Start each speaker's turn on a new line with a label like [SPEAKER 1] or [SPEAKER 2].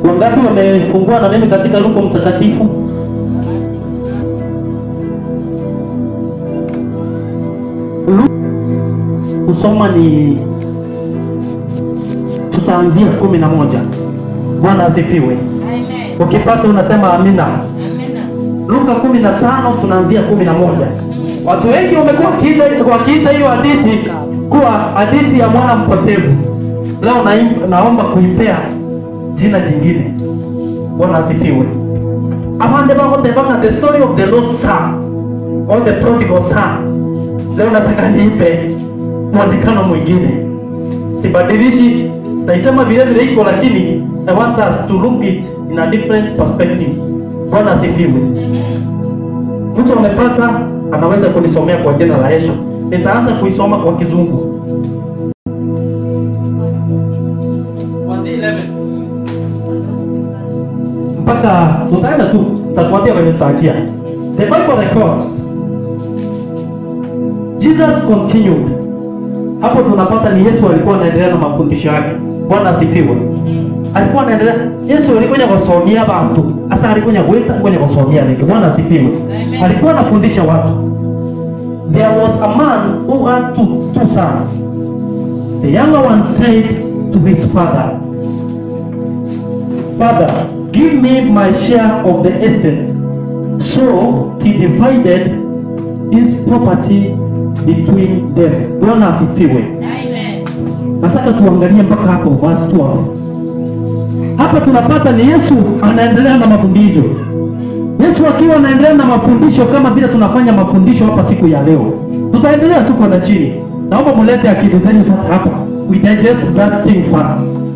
[SPEAKER 1] Wangapi wamefungua na mimi katika Luka Mtakatifu? Lu- Kusoma ni tutaanzia kumi na moja. Bwana asifiwe.
[SPEAKER 2] Amen.
[SPEAKER 1] Ukipata unasema amina.
[SPEAKER 2] Amina.
[SPEAKER 1] Luka kumi na tano tunaanzia kumi na moja. Watu wengi wamekuwa wakiita- wakiita hiyo hadithi kuwa hadithi ya mwana mpotevu. Leo naim- naomba kuipea jina jingine. Bwana asifiwe. Abande bako tebaka the story of the lost son or the prodigal son. Leo nataka niipe mwandikano mwingine, sibadilishi, naisema vile vile iko, lakini I want us to look it in a different perspective. Bwana asifiwe. Mtu amepata anaweza kunisomea kwa jina la Yesu. Nitaanza kuisoma kwa kizungu. Kuanzia 11 mpaka tutaenda tu, tutakwambia kwenye tutaachia. The Bible records Jesus continued. Hapo tunapata ni Yesu alikuwa anaendelea na mafundisho yake. Bwana asifiwe. Alikuwa anaendelea Yesu alikuja kusomea watu. Sasa alikuja kuita kuja kusomea nini? Bwana asifiwe.
[SPEAKER 2] Amen.
[SPEAKER 1] Alikuwa anafundisha watu. There was a man who had two, two sons. The younger one said to his father, Father, give me my share of the estate. So he divided his property between them. Bwana asifiwe.
[SPEAKER 2] Amen.
[SPEAKER 1] Nataka tuangalie mpaka hapo verse 12. Hapa tunapata ni Yesu anaendelea na mafundisho. Yesu akiwa anaendelea na mafundisho kama vile tunafanya mafundisho hapa siku ya leo. Tutaendelea tu kwenda chini. Naomba mulete akili zenu sasa hapa. We digest that thing first.